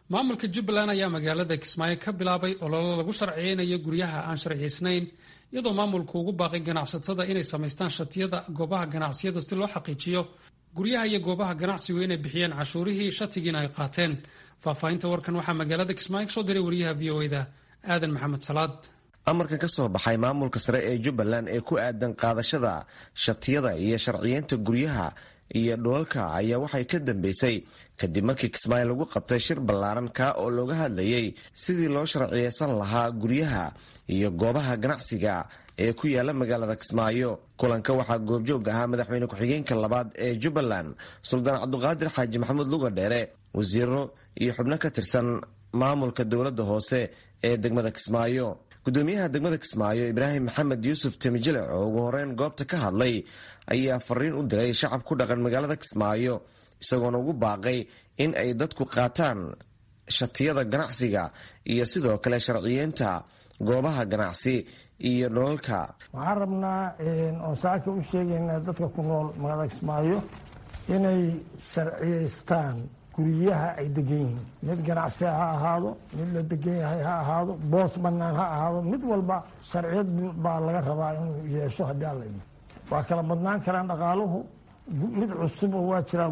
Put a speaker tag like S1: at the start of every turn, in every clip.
S1: maamulka jubbaland ayaa magaalada kismaayo ka bilaabay ololo lagu sharciyeynayo guryaha aan sharciyaysnayn iyadoo maamulku ugu baaqay ganacsatada inay samaystaan shatiyada goobaha ganacsiyada si loo xaqiijiyo guryaha iyo goobaha ganacsigu inay bixiyeen cashuurihii shatigiina ay qaateen faahfaahinta warkan waxaa magaalada kismaayo kasoo diray wariyaha v o eda aadan maxamed salaad
S2: amarkan ka soo baxay maamulka sare ee jubbaland ee ku aadan qaadashada shatiyada iyo sharciyeynta guryaha iyo dhulalka ayaa waxay ka dambeysay kadib markii kismaayo lagu qabtay shir ballaaran kaa oo looga hadlayay sidii loo sharciyeysan lahaa guryaha iyo goobaha ganacsiga ee ku yaala magaalada kismaayo kulanka waxaa goobjoog ahaa madaxweyne ku-xigeenka labaad ee jubbaland suldaan cabduqaadir xaaji maxamuud luga dheere wasiiro iyo xubno ka tirsan maamulka dowladda hoose ee degmada kismaayo gudoomiyaha degmada kismaayo ibraahim maxamed yuusuf temijilec oo ugu horeyn goobta ka hadlay ayaa fariin u diray shacab ku dhaqan magaalada kismaayo isagoona ugu baaqay in ay dadku qaataan shatiyada ganacsiga iyo sidoo kale sharciyeynta goobaha ganacsi iyo dholalka
S3: waxaan rabnaa oon saaka u sheegaynaa dadka ku nool magaalada kismaayo inay sharciyeystaan guryaha ay degan yihiin mid ganacsi ha ahaado mid la degan yahay ha ahaado boos bannaan ha ahaado mid walba sharciyad baa laga rabaa inuu yeesho haddii alla imi waa kala badnaan karaan dhaqaaluhu mid cusub oo waa jiraa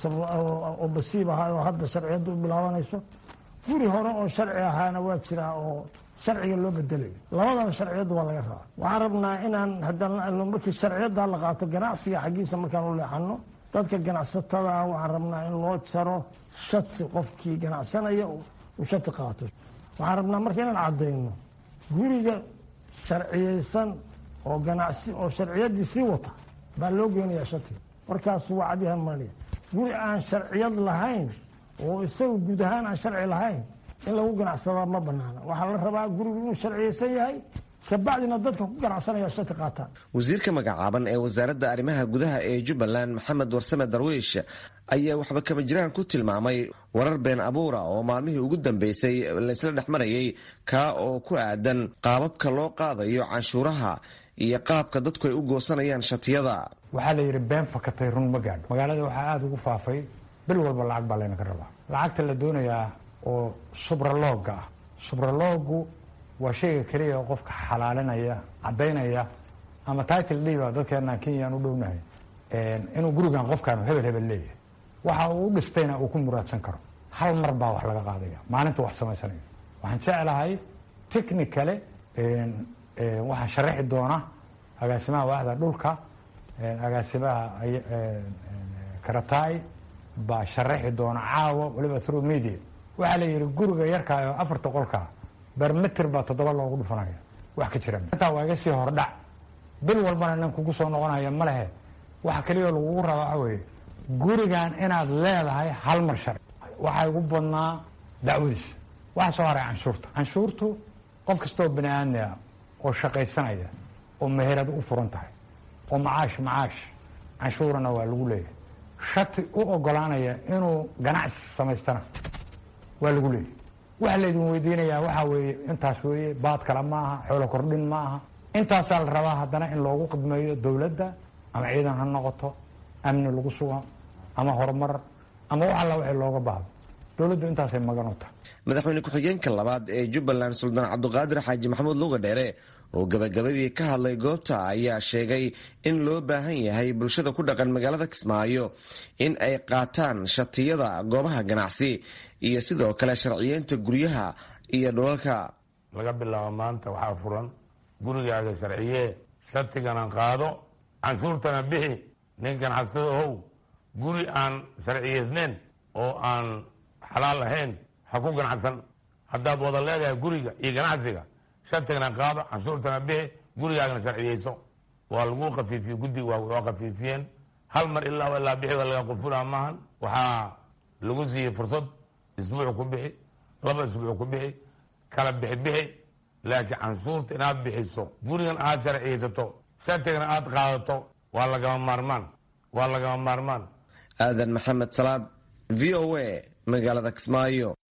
S3: oo basiib ahaa oo hadda sharciyadda u bilaabanayso guri hore oo sharci ahaana waa jiraa oo sharciga loo bedelayo labadaba sharciyadda waa laga rabaa waxaan rabnaa inaan haddana markii sharciyadda la qaato ganacsiga xaggiisa markaan u leexano dadka ganacsatada waxaan rabnaa in loo jaro shati qofkii ganacsanaya uu shati qaato waxaan rabnaa marka inaan caddayno guriga sharciyeysan oo ganacsi oo sharciyaddii sii wata baa loo geynayaa shatiga markaasu waa cadyahan maliya guri aan sharciyad lahayn oo isaga guud ahaan aan sharci lahayn in lagu ganacsadaa ma banaana waxaa la rabaa gurigu inuu sharciyeysan yahay kabacdina dadka ku ganacsanaya shati qaataan
S2: wasiirka magacaaban ee wasaaradda arrimaha gudaha ee jubbaland maxamed warsame darwiish ayaa waxba kama jiraan ku tilmaamay warar been abuura oo maalmihii ugu dambeysay laysla dhex marayay kaa oo ku aadan qaababka loo qaadayo canshuuraha iyo qaabka dadku ay u goosanayaan shatiyada
S4: waxaa la yidhi been fakatay run ma gaadho magaalada waxaa aada ugu faafay bil walba lacag baa laynaga rabaa lacagta la doonayaa oo subralooga ah subraloogu waa shayga keliya oo qofka xalaalinaya caddaynaya ama title dhiba dadkeenaan kenyaan u dhownahay inuu gurigan qofkaan hebel hebel leeyahay waxa uu u dhistayna uu ku muraadsan karo hal mar baa wax laga qaadaya maalinta wax samaysanayo waxaan jeclahay technicale waxaa sharaxi doona agaasimaha waaxda dhulka agaasimaha karataay baa sharaxi doona caawa waliba through media waxaa la yidhi guriga yarkaa oo afarta qolkaa bermeter baa toddoba loogu dhufanaya wax ka jira intaa waa iga sii hordhac bil walbana nin kugu soo noqonaya ma lehe waxa keliya lagugu rabaa waxa weeye gurigan inaad leedahay hal mar sharci waxaa igu badnaa dacwadiis waxaa soo haray canshuurta canshuurtu qof kastaoo bani aadmiga oo shaqaysanaya oo meherad u furan tahay oo macaash macaash canshuurana waa lagu leeyahay shati u ogolaanaya inuu ganacsi samaystana waa lagu leeyahay waxa laydin weydiinayaa waxaa weeye intaas weeye baad kale ma aha xoolo kordhin ma aha intaasaa la rabaa haddana in loogu qidmeeyo dowladda ama ciidan ha noqoto amni lagu sugo ama horumar ama wax alla wixii looga baahdo dowladdu intaasay magan u tahay
S2: madaxweyne ku-xigeenka labaad ee jubbaland suldaan cabduqaadir xaaji maxamuud luga dheere oo gabagabadii ka hadlay goobta ayaa sheegay in loo baahan yahay bulshada ku dhaqan magaalada kismaayo in ay qaataan shatiyada goobaha ganacsi iyo sidoo kale sharciyeynta guryaha iyo dhulalka
S5: laga bilaabo maanta waxaa furan gurigaaga sharciyee shatigana qaado canshuurtana bixi nin ganacsado ohow guri aan sharciyeysneyn oo aan xalaal ahayn ha ku ganacsan haddaad wada leedahay guriga iyo ganacsiga shatigana qaado canshuurtana bixi gurigaagana sharciyeyso waa lagu kafiifiye guddiga waa kafiifiyeen hal mar ilaa ilaa bixiga laga qufulaa maahan waxaa lagu siiyey fursad isbuuc ku bixi laba isbuuc ku bixi kala bixi bixi laakiin canshuurta inaad bixiso gurigan aad sharciyeysato shatigana aad qaadato waa lagama maarmaan waa lagama maarmaan
S2: aadan maxamed salaad v o a magaalada kismaayo